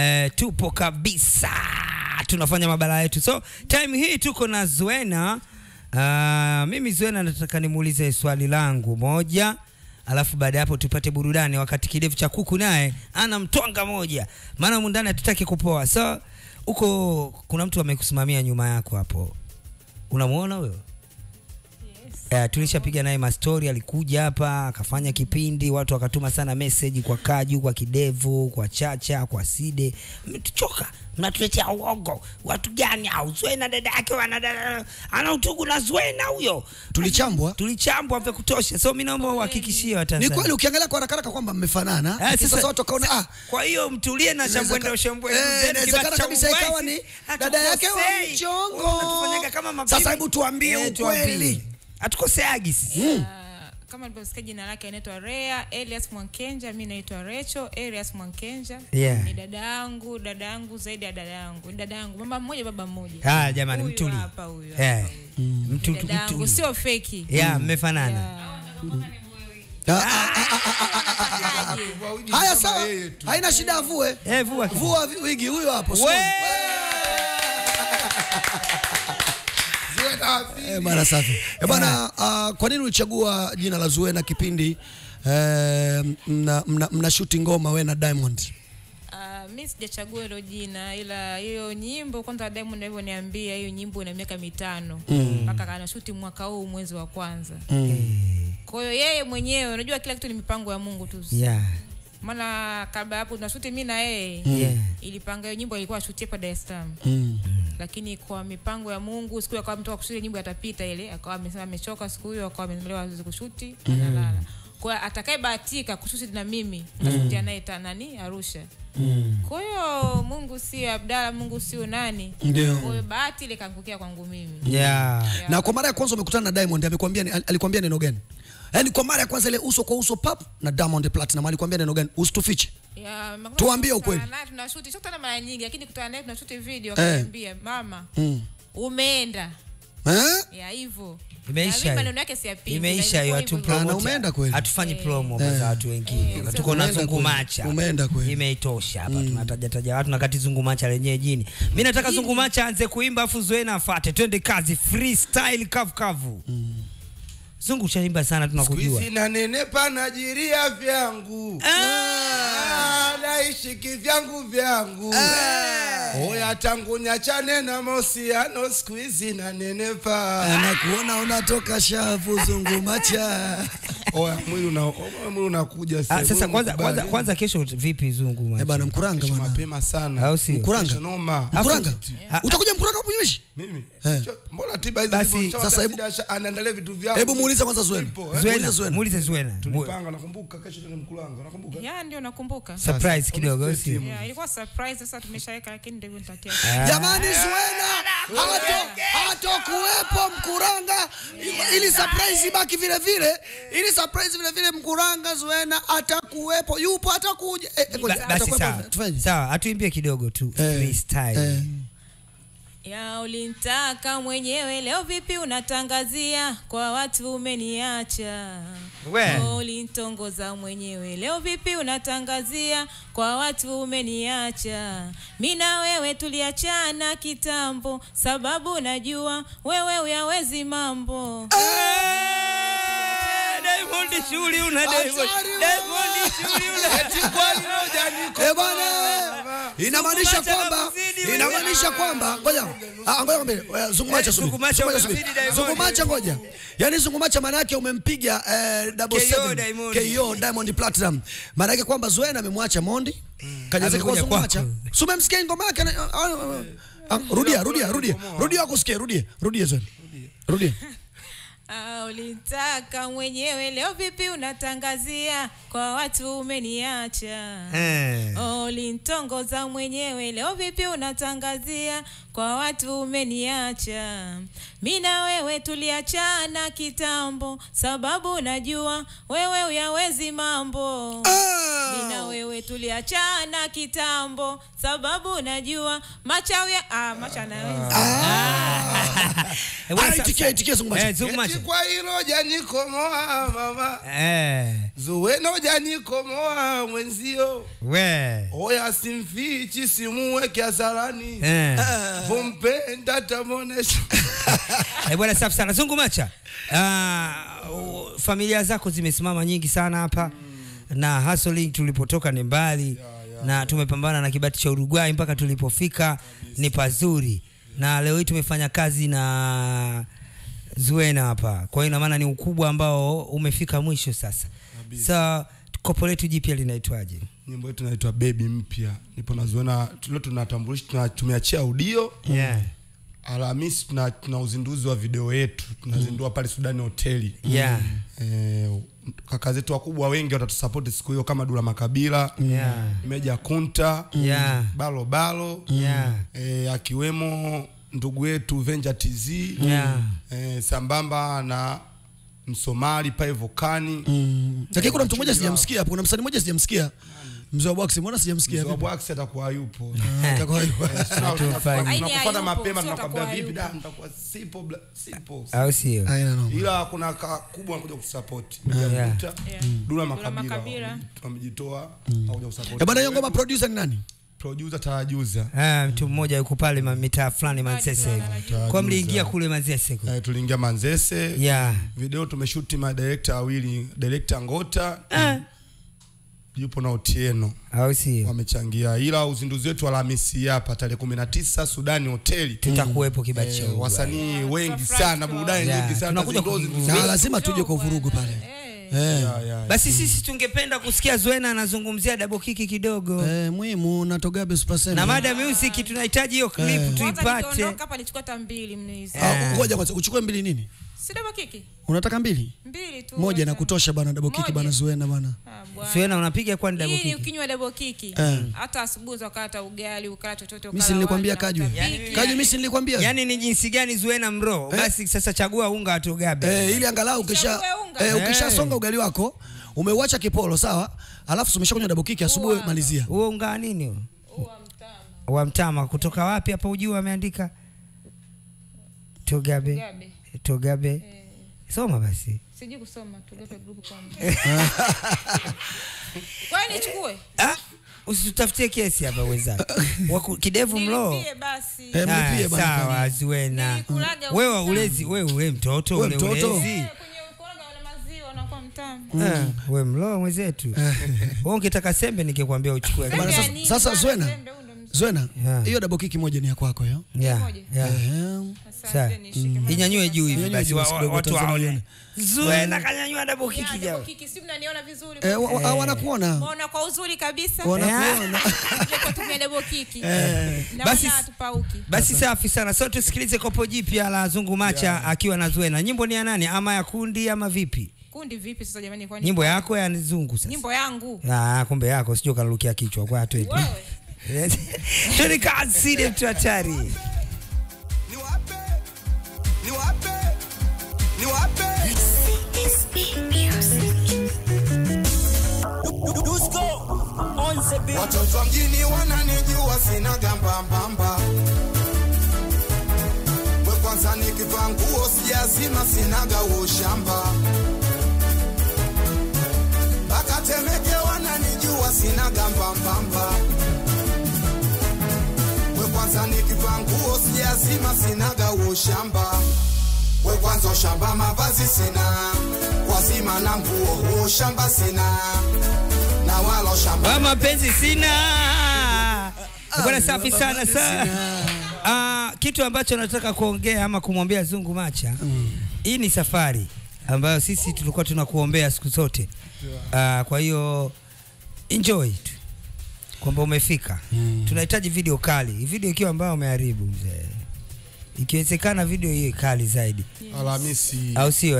eh, tupo kabisa tunafanya mabala yetu so time hii tuko na Zuena uh, mimi Zuena nataka nimuulize swali langu moja alafu baada ya hapo tupate burudani wakati kidevu cha kuku naye ana mtwanga moja maana humu ndani hatutaki kupoa so huko kuna mtu amekusimamia nyuma yako hapo unamuona huyo Uh, tulishapiga naye mastori, alikuja hapa akafanya kipindi, watu wakatuma sana message kwa Kaju, kwa Kidevu, kwa Chacha, kwa Side, mmetuchoka, mnatuletea uongo. Watu gani au Zuena dada yake wana dada ana utugu na Zuena huyo, Tulichambwa. tulichambwa vya kutosha. So mimi naomba uhakikishie Ni Watanzania. kweli ukiangalia kwa haraka haraka kwamba mmefanana. Eh, lakini Sasa watu wakaona ah, kwa hiyo mtulie na shambwende Inawezeka- ushambwende. Eh, Then inawezekana kiba cha kabisa uwezi. ikawa ni dada yake wa Hatukosei. mchongo. Unatufanyaga kama mabibi. Sasa hebu tuambie Eh, ukweli. tuambie. Hatukoseagi sisi. Ah, kama nilivyosikia jina lake anaitwa Rea Elias Mwankenja, mi naitwa Recho Elias Mwankenja. Yeah. Ni dada yangu, dada yangu zaidi ya dada yangu, ni dada yangu, mama mmoja baba mmoja. Ah, jamani Huyu mtuli. hapa, huyu Eh. hapa, huyu. Mtu Ni dada yangu, mtuli. sio feki. Yeah, mmefanana. Yeah. Ah, ah, ah, Aje. Haya sawa. Haina shida avue. Eh, vua kidogo. Vua vi- wigi huyo hapo. We! Simone. Eh, bana safi. Eh, bana ah, kwa nini ulichagua jina la Zuena kipindi eh, mna, mna, mna shuti ngoma we na Diamond? Ah, mi sijachagua hilo jina ila hiyo nyimbo kwanza Diamond alivyoniambia hiyo nyimbo ina miaka mitano mpaka kana shuti mwaka huu mwezi wa kwanza kwa hiyo yeye mwenyewe unajua kila kitu ni mipango ya Mungu tu Yeah. maana kabla hapo tunashuti mi na yeye Yeah. ilipanga hiyo nyimbo ilikuwa shuti hapa Dar es Salaam Mm. lakini kwa mipango ya Mungu siku akawa mtoka kushuti nyimbo atapita ile akawa amesema amechoka siku hiyo akawa amelewa hawezi kushuti analala kwa atakayebahatika kushuti na mimi tashutia naye ta- nani Arusha kwa hiyo Mungu sio Abdalla Mungu sio nani Ndio. kwa hiyo bahati ile kaangukia kwangu mimi Yeah. Na kwa mara ya kwanza umekutana na Diamond amekwambia ni- alikwambia neno gani? Yaani kwa mara ya kwanza ile uso kwa uso pap na Diamond Platinum alikwambia neno gani? Usitufiche. Ya, makutano Tuambie tunakutana ukweli. naye, tunashuti sio kutana mara nyingi lakini kutana naye tunashuti video Eh. akaniambia mama Mm. umeenda Eh? ya hivyo Imeisha Na mimi hiyo. maneno yake siyapingi, Imeisha na hiyo ilikuwa hatu hivyo hivyo. Na umeenda kweli? Hatufanyi Eh. promo za watu wengine. Eh, Tuko na umeenda zungumacha. kweli. Umeenda kweli. Imeitosha hapa tunataja taja watu na kati zungumacha lenyewe jini. Mimi nataka zungumacha aanze kuimba afu Zuena afuate. Twende kazi freestyle kavu kavu. Zungu chaimba sana tunakujua. Squeeze na nenepa najiria vyangu Ah, naishi kivyangu vyangu oya tangu nyachane na mahusiano squeeze na nenepa Anakuona unatoka shavu zungumacha. oya mwili una mwili unakuja Ah, sasa sasa Wewe kwanza unakubali. kwanza kwanza kesho vipi zungu Eh macha? bana mkuranga Kesho bana. mapema sana Au sio? Mkuranga. Kesho noma Mkuranga. Ah, Utakuja mkuranga hapo nyemeshi? mimi Eh. Cho- mbona tiba hizi Basi, zilivyo- sasa Sasa hebu- hivi anaendelea vitu vyangu Hebu muulize kwanza Zuena. Ipo, eh. Muulize Zuena, Zuena. muulize Zuena. tulipanga nakumbuka kesho tena mkulanga nakumbuka ya ndio nakumbuka Surprise kidogo au sio? ya ilikuwa surprise sasa tumeshaweka lakini ndio hivyo nitatia Jamani Zuena hato hatokuwepo mkuranga ili surprise ibaki vile vile ili surprise vile vile mkuranga Zuena atakuwepo yupo atakuja eh, eh, ngoja, Ba- Basi atakuwepo, sawa. tufanye Sawa, atuimbie kidogo tu Eh, freestyle. eh. ya ulintaka mwenyewe leo vipi unatangazia kwa watu umeniacha We. ulintongoza mwenyewe leo vipi unatangazia kwa watu umeniacha mi na wewe tuliachana kitambo sababu najua wewe uyawezi mambo Eh, Diamond shughuli una Diamond. Hatari Diamond shughuli una. Eh bwana inamaanisha Zungumacha kwamba kakuzidi wewe. inamaanisha kwamba ngoja ah, ngoja ngombe zungumacha Eh, subiri Zungumacha Zungumacha subiri. umemzidi Diamond. zungumacha ngoja yani zungumacha maana yake umempiga eh, double KO seven Diamond. KO Diamond Platinum maana yake kwamba Zuena amemwacha Mondi kajazeka kwa Amekuja zungumacha kwako. si umemsikia ngoma yake na- ah, ah, ah, rudia rudia rudia rudia akusikie rudia rudia Zuena rudia Ah, ulitaka mwenyewe leo vipi unatangazia kwa watu umeniacha Eh. ulintongoza mwenyewe leo vipi unatangazia kwa watu umeniacha mi na wewe tuliachana kitambo sababu najua wewe uyawezi mambo mi na wewe tuliachana kitambo sababu najua machawi ah, macha anaweza Eh, bwana, Ah, sa- itikia, itikia, Zungu Macha. Eh, Zungu Macha. Eti kwa hilo janikomoa mama Eh, zuweno janikomoa mwenzio we. oya simfichi simuweke hasarani Eh. vompenda tamonesha Eh, bwana safi sana Zungu Macha. Ah, u- familia zako zimesimama nyingi sana hapa na hustling tulipotoka ni mbali na tumepambana na kibati cha Uruguay mpaka tulipofika ni pazuri, na leo hii tumefanya kazi na Zuena hapa, kwa hiyo ina maana ni ukubwa ambao umefika mwisho sasa. Sa kopo letu jipya linaitwaje? nyimbo yetu inaitwa bebi mpya nipo naziona leo tunatambulisha tuna, tumeachia audio Yeah. alhamisi tuna, tuna uzinduzi wa video yetu tunazindua pale sudani hoteli Yeah. Eh, kaka zetu wakubwa wengi watatusapoti siku hiyo kama Dula Makabila Yeah. Meja Kunta Yeah. Balo Balo Yeah. eh, akiwemo ndugu yetu Venja TZ Yeah. eh, sambamba na Msomali pale Vokani Mm. Lakini kuna mtu mmoja sijamsikia hapo, kuna msanii mmoja sijamsikia. Mzee wa box, mbona sijamsikia? Mzee wa Bwax atakuwa yupo Ah, itakuwa hivyo. Hatufai. Aini tunakufuata hayupo, mapema sio tunakwambia atakuwa vipi hayupo. da mtakuwa sipo bla- sipo Au sio? Haina noma. ila kuna ka kubwa anakuja kusupport Yeah. Meja Kunta Yeah. Dula Dula Makabila Makabila. wame- wamejitoa hawaja kusupport Eh, bwana hiyo ngoma producer ni nani? producer Tarajuza Ah, mtu mmoja yuko pale ma- mitaa fulani Manzese hivi. Kwa mliingia kule Manzese kule. eh, tuliingia Manzese Yeah. video tumeshuti madirekta wawili director Ngota yupo na Otieno Au sio? wamechangia, ila uzinduzi wetu Alhamisi hapa tarehe 19 Sudani hoteli Tutakuwepo kibati cha eh, Uruguay. wasanii wengi tutafurahi sana, tukiwaona. burudani Yeah, nyingi sana, tunakuja tutazinduzi kuvuruga. vizuri. Na lazima tuje kwa vurugu pale. Eh. Eh. Yeah, yeah. Basi sisi tungependa kusikia Zuena anazungumzia double kick kidogo. Eh, muhimu na Togabe Super Seven. Na mada music tunahitaji hiyo clip Kwanza tuipate. nikiondoka hapa nichukua hata mbili mnizi. Ah, Ngoja kwanza uchukue mbili nini? Si double kiki? Unataka mbili? Mbili tu. Moja na wacha. kutosha bana double kick Moja. bana Zuena bana. Ah, bwana. Zuena unapiga kwani double Hii ni kick? ukinywa double kiki. Eh. Hata asubuhi ukata ugali, ukala chochote ukala. Mimi si nilikwambia wali na Kaju. utapiki. Kaju mimi si nilikwambia. Yaani ni jinsi gani Zuena mro? Basi sasa chagua unga wa Togabe. Eh, ili angalau ukisha Uchague unga. eh, Eh. ukishasonga ugali wako umeuacha kipolo sawa, alafu umeshakunywa double kick asubuhi Uwa. malizia. Huo unga wa nini huo? Uwa mtama. Wa mtama kutoka wapi hapa ujua ameandika? Togabe. Gabe. Togabe. Soma basi. Sijui kusoma tugape group kwa Kwa hiyo nichukue? Ah, usitutafutie kesi hapa wenzangu. Waku- Kidevu mlo. Nilipie basi. Eh, mlipie Ah, bana. Sawa Zuena. Nilikulaga Wewe utamu. ulezi, wewe wewe mtoto Wewe ule mtoto. ulezi. Eh, kwenye ukoroga wale maziwa unakuwa mtamu. Ah, we mlo mwenzetu. Wewe ungetaka sembe ningekwambia uchukue. Sembe Bana, ya sasa- nini sasa bana? Zuena. Sembe huu ndo mzuri. Zuena, Yeah. hiyo double kick moja ni ya kwako hiyo. Yeah, Moja. yeah. Eh. Asante, Sawa. nishike maji. Inyanyue juu hivi Inyanyue basi juu wa- basi wa- kidogo, watu Tanzania waone. ione. Zuena kanyanyua double Ya, kick double jao. kiki, si mnaniona vizuri Eh, wa- kabisa? wa- wanakuona. Mbona kwa uzuri kabisa? Wanakuona. Ndio tumia double kiki. Na Basi- wala hatupauki. Basi safi sana. So tusikilize kopo jipya la Zungu Macha akiwa na Zuena. Nyimbo ni ya nani? Ama ya kundi ama vipi? Kundi vipi sasa jamani kwani? Nyimbo yako ya Zungu sasa. Nyimbo yangu. Ah, kumbe yako sio kalukia kichwa kwa twende. Wewe. Twende kasi ile mtu hatari. Niwape, niwape, niwape. Watoto wa mjini wananijua sina gamba mbamba. We kwanza nikivaa nguo sijazima sinaga ushamba. Mpaka Temeke wananijua sina gamba mbamba. We kwanza nikivaa nguo sijazima sinaga ushamba. We kwanza ushamba mavazi sina, kwa zima na nguo ushamba sina, na wala ushamba Wa mapenzi sina. Bwana safi sana sana. Ah, kitu ambacho nataka kuongea ama kumwambia Zungu Macha. Hii ni safari ambayo sisi tulikuwa tunakuombea siku zote. Ah, kwa hiyo enjoy tu. Kwamba umefika. Tunahitaji video kali. Video ikiwa ambayo umeharibu mzee. Ikiwezekana video hiyo kali zaidi. Alhamisi Au sio eh?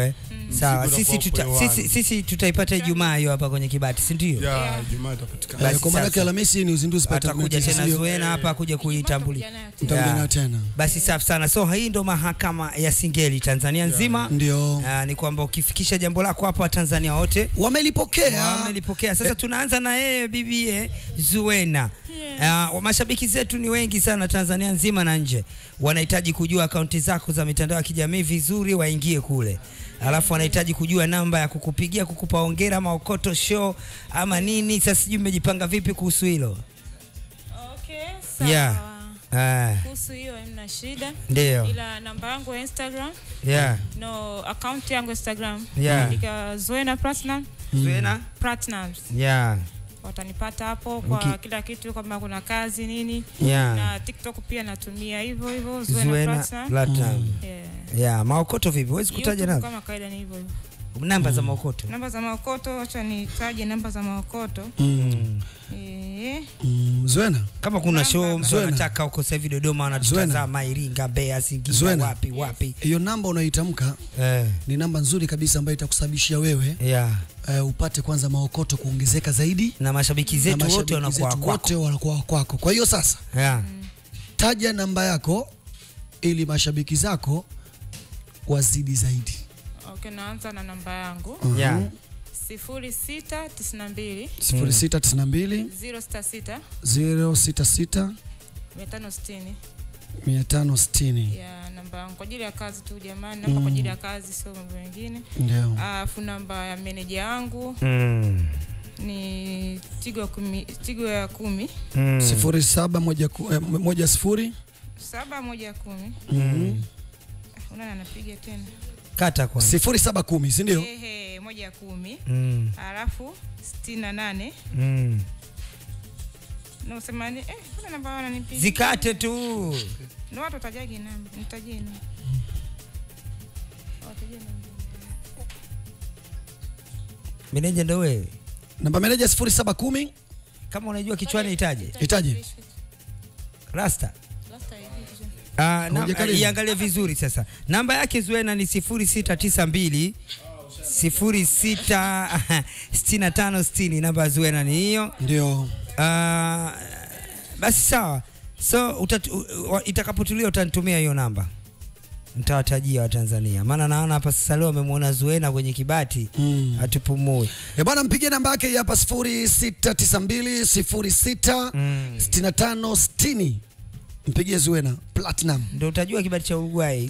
Sawa, Mzigo sisi, utakuwa tuta, kwa sisi, sisi tutaipata Ijumaa hiyo hapa kwenye kibati, si ndio? ya Ijumaa itapatikana. Basi Eh, kwa maana yake sasa. Alhamisi ni uzinduzi pata Atakuja mneti, tena sio? Zuena hapa kuja kuitambulia. Vijana yote. Mtakuja Yeah. nayo tena Basi safi sana. So hii ndo mahakama ya Singeli Tanzania nzima. ndio Ah, ni kwamba ukifikisha jambo lako hapa Watanzania wote wamelipokea wamelipokea. Sasa tunaanza na yeye bibie Zuena. Uh, mashabiki zetu ni wengi sana Tanzania nzima na nje, wanahitaji kujua akaunti zako za mitandao ya kijamii vizuri, waingie kule, alafu wanahitaji kujua namba ya kukupigia kukupa hongera ama okoto show ama nini. Sasa sijui mmejipanga vipi kuhusu hilo? Okay, sawa. Yeah. Ah, Kuhusu hiyo hamna shida. ndio. Ila namba yangu ya Instagram, Yeah. no account yangu Instagram. Yeah. Andika Zuena Platinum, Zuena? Platinums. Yeah. Watanipata hapo kwa Uki- kila kitu kama kuna kazi nini. Yeah. Na TikTok pia natumia hivyo hivyo Zuena, Zuena Platinum. Platinum. Yeah. Yeah, maokoto vipi? Huwezi kutaja YouTube namba? kama kawaida ni hivyo hivyo. Namba za maokoto. Namba za maokoto, acha nitaje namba za maokoto. Mm, Eh, mm, Zuena Kama kuna Namba show za- mtu Zuena. anataka huko sasa hivi Dodoma wanatutazama Iringa, Mbeya, Singida, Zuena. wapi wapi. hiyo namba unaitamka Eh, ni namba nzuri kabisa ambayo itakusababishia wewe yeah. uh, upate kwanza maokoto kuongezeka zaidi Na mashabiki na zetu wote mashabiki wanakuwa zetu kwako. wote wanakuwa kwako. Kwa hiyo sasa Yeah. taja namba yako ili mashabiki zako wazidi zaidi. okay, naanza na namba yangu Yeah. sifuri sita tisini na mbili 0692 ziro sita sita 066 mia tano sitini 560 ya namba yangu kwa ajili ya kazi tu jamani, namba kwa ajili ya kazi, sio mambo mengine. ndio. Alafu namba ya meneja yangu Mm. ni tigo ya kumi, tigo ya kumi Mm. 07 moja ku- eh, moja sifuri saba moja kumi. Mhm. Unaona anapiga tena Kata kwanza. sifuri saba kumi si ndio? ehe, moja kumi Mm. alafu sitini na nane Mm. na usemani eh, kuna namba wananipiga Zikate tu. Ndio watu watajagi namba, nitajie namba. Watajie namba. Meneja ndo wewe. Namba meneja 0710 Kama unajua kichwani itaje? Itaje? Rasta. Last time, hizo. Ah, na- Haujakaribu? iangalie vizuri sasa. Namba yake Zuena ni 0692 066560 namba ya Zuena ni hiyo. ndio. Ah, basi sawa. So utatu, u- wa- itakapotulia utanitumia hiyo namba. Nitawatajia Watanzania. Maana naona hapa sasa leo amemwona Zuena kwenye kibati Mm. atupumue. E bwana, mpigie namba yake hii hapa 0692 06 Mm. 65 60. Mpigie Zuena Platinum. Ndio utajua kibati cha Uruguay.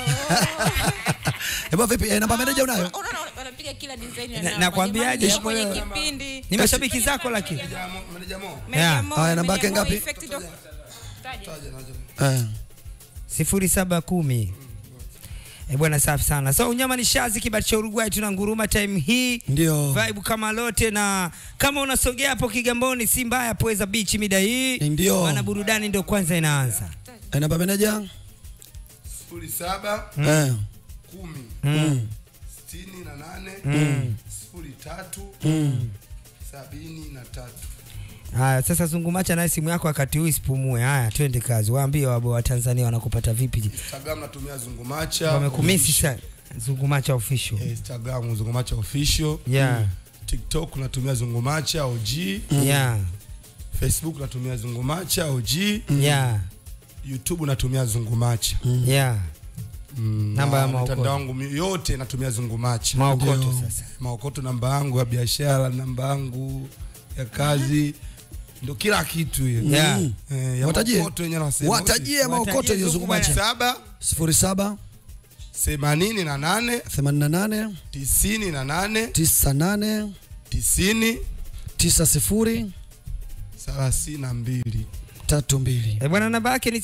E bwana, vipi? E, namba meneja unayo? Unaona wanapiga kila design ya Na- namba. nakwambiaje Jamani, hapo kwenye leo? kipindi. Ni mashabiki zako lakini. Meneja Mo. Meneja Yeah. Mo, Haya, namba Meneja yake Mo, ngapi? effect doc- Taja. Eh. sifuri saba kumi. E bwana, safi sana. So unyama ni shazi, kibati cha Uruguay, tuna nguruma time hii Ndio. vibe kama lote, na kama unasogea hapo Kigamboni, si mbaya, Pweza Beach mida hii, Ndio. maana burudani ndio kwanza inaanza. E, namba meneja? sifuri saba Eh. kumi Mm. sitini na nane sifuri tatu sabini na tatu Haya, sasa zungumacha naye simu yako wakati huu isipumue. Haya, twende kazi, waambie wabo wa Tanzania wanakupata vipi, Instagram natumia zungumacha wamekumisi sana. Zungumacha official. Eh, Instagram zungumacha official Yeah, TikTok natumia zungumacha OG yeah, Facebook natumia zungumacha OG yeah, YouTube natumia zungumacha yeah. Mm, Namba ya na maokoto. mitandao yangu mi- yote natumia zungumacha Maokoto Ndio. sasa. maokoto namba yangu ya biashara namba yangu ya kazi ndo kila kitu hiyo Yeah. Mm. Eh, ya Watajie. maokoto yenyewe nasema. Watajie maokoto hiyo zungumacha. saba 07 themanini na nane 88 tisini na nane 98 tisini 90 thelathini na mbili 32. E bwana, namba yake ni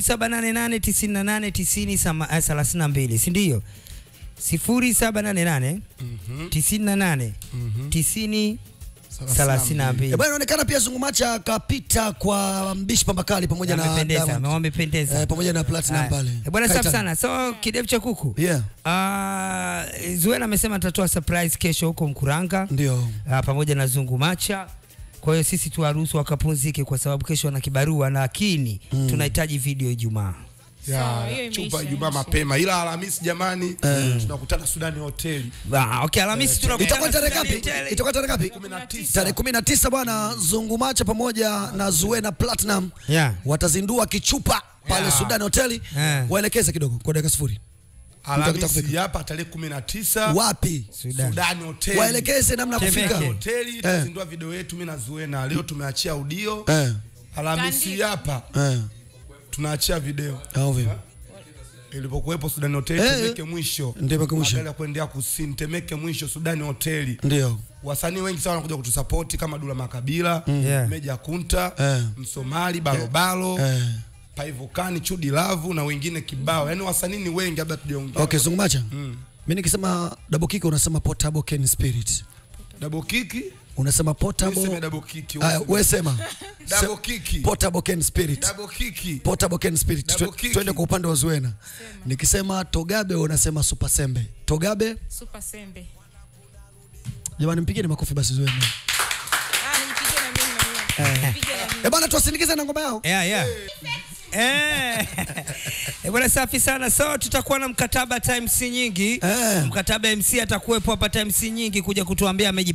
0788989032 si ndio? 0788 98 90 32. E bwana, inaonekana pia zungumacha akapita kwa mbishi pambakali pamoja na Amependeza, Diamond. wamependeza. Eh, pamoja na Platinum Haya. pale. Eh, Bwana safi Kaitan. sana. So kidevu cha kuku. Yeah, Ah, Zuena amesema atatoa surprise kesho huko Mkuranga ndio. ah, pamoja na Zungu Macha. Kwa hiyo sisi tuwaruhusu wakapumzike kwa sababu kesho wana kibarua, lakini tunahitaji video Ijumaa. Sawa, hiyo ya imeisha, chupa Ijumaa imeisha. mapema, ila Alhamisi jamani, tunakutana Sudani hoteli Ah, okay, Alhamisi tunakutana itakuwa tarehe Sudani ngapi Hotel. itakuwa tarehe ngapi tarehe kumi na tisa bwana zungumacha pamoja na zuena platinum Yeah. watazindua kichupa pale Yeah. sudani hoteli Yeah. waelekeze kidogo kwa dakika sifuri Alhamisi hapa tarehe kumi na tisa wapi Sudan. Sudani hoteli waelekeze namna ya Temeke. kufika hoteli tutazindua video yetu mimi na Zuena. Leo tumeachia audio, Eh, Alhamisi Tandika. hapa eh, tunaachia video. au vipi? Ilipokuwepo Sudani hoteli Eh, Temeke mwisho, Temeke mwisho. Magari ya kuendea kusini, Temeke mwisho, Sudani hoteli. ndio Wasanii wengi sana wanakuja kutusapoti kama Dula Makabila, Yeah. Meja Kunta, Eh. Msomali, Balobalo, Eh. Paivokani, Chudi Lavu na wengine kibao. Yaani wasanii ni wengi labda tujaongea. okay zungumacha mi nikisema double kick unasema portable can spirit Double kiki, unasema useme portable double kiki. Aya, we sema Double kiki. portable can spirit Double kiki. portable can spirit Double Tu- kick. twende kwa upande wa zuena nikisema togabe unasema super sembe togabe super sembe jamani mpigeni makofi basi zuena ah nipigie na mimi na mimi Nipige na mimi eh bana tuwasindikize na ngoma yao Yeah, yeah. Eh. Eh, bwana safi sana so tutakuwa na mkataba time si nyingi Eh. mkataba MC atakuwepo hapa time si nyingi kuja kutuambia ameji